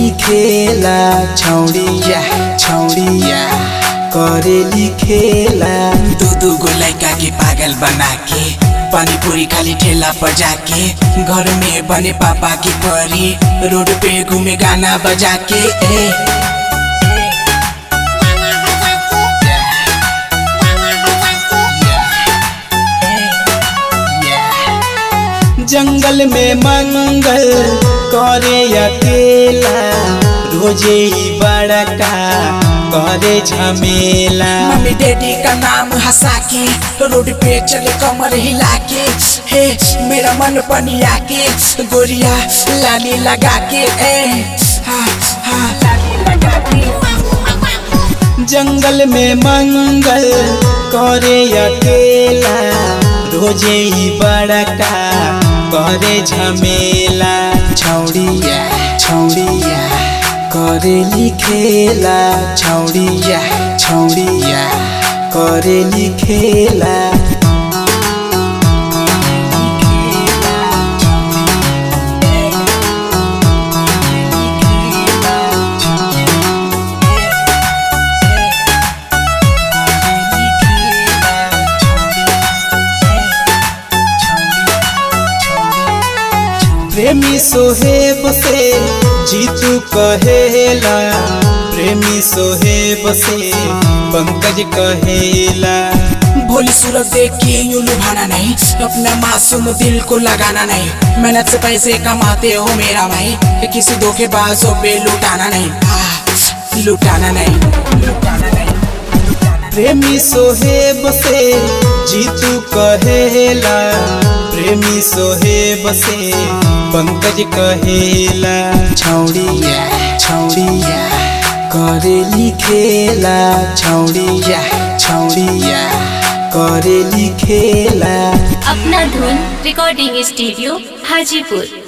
खेला छौड़िया छौड़िया करेली खेला दू दू गो लड़का के पागल बना के पानी पूरी खाली ठेला पर जाके घर में बने पापा की परी रोड पे घूमे गाना बजा के ए जंगल में मंगल करे अकेला रोजे ही बड़का करे झमेला मम्मी डैडी का नाम हंसा के रोड पे चले कमर हिला के हे मेरा मन पनिया के गोरिया लाली लगा के ए हा हा लाली लगा के जंगल में मंगल करे अकेला रोजे ही बड़का करे झमेला छौड़िया छौड़िया करेली खेला छौड़िया छौड़िया करेली खेला प्रेमी सोहेब से जीतू कहेला प्रेमी सोहेब से पंकज कहेला भोली सूरत देख के यूं लुभाना नहीं अपना मासूम दिल को लगाना नहीं मेहनत से पैसे कमाते हो मेरा भाई किसी धोखेबाजों पे लुटाना नहीं आह, लुटाना नहीं लुटाना नहीं प्रेमी सोहेब से जीतू कहेला प्रेमी सोहेब से पंकज कहेला छौड़िया छौड़िया करेली खेला छौड़िया छौड़िया करेली खेला अपना धुन रिकॉर्डिंग स्टूडियो हाजीपुर